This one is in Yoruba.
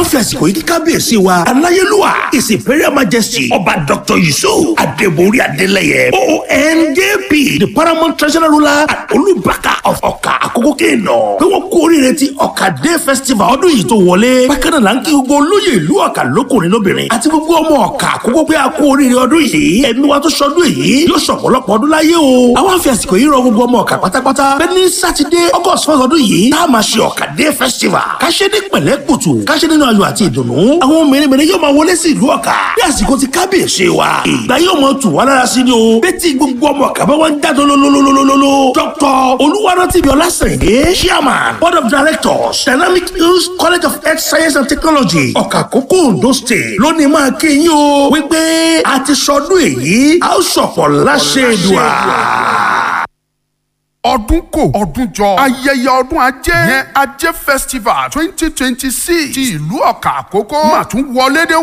ń fi àsìkò yìí kí kábíyèsí wa aláyélúwà his imperial majesty ọba dr yusuf adébórí adélẹyẹ oonjp the paramount traditional ruler and olùbákà of ọ̀kà àkókò kéènà pé wọ́n kú oríire ti ọ̀kà day festival ọdún yìí tó wọlé bákan náà là ń kí gbogbo olóyè ìlú ọ̀kà lókùnrin lóbìnrin àti gbogbo ọmọ ọ̀kà àkókò pé a kú oríire ọdún yìí ẹ̀mí wa tó sọdún èyí yóò sọ̀pọ̀lọpọ̀ ọdún láyé o àwọn àfi àsìkò yìí rọ gbogbo ọmọ ọ̀kà pátápátá bẹ́ẹ̀ ní sátidé august first ọdún yìí tá a máa ṣe ọ̀kà day festival ká ṣe ní pẹ̀lẹ́ kùtù ká ṣe nínú ayọ̀ àti ìdùnnú àwọn mèremère yóò máa wọlé sí ìlú ọ̀kà bí àsìkò ti kábíyèsí wa ìgbà yóò mọ tù wá lára sí ni o bẹ́tí gbogbo ọmọ ọ̀kà bá wọn jáde lólólólólólóló dr olúwarántìbí ọlásèǹdé chairman board of directors dynamic hills college of health science and technology ọ̀kà àkókò ondo state lónìí máa kí yín o wípé a ti sọdún èyí a ó sọ̀pọ̀ láṣẹ ìdùà ọdún kò ọdún jọ ayẹyẹ ọdún ajé yẹn ajé festival twenty twenty six ti ìlú ọ̀kà àkókò mà tún wọlé dé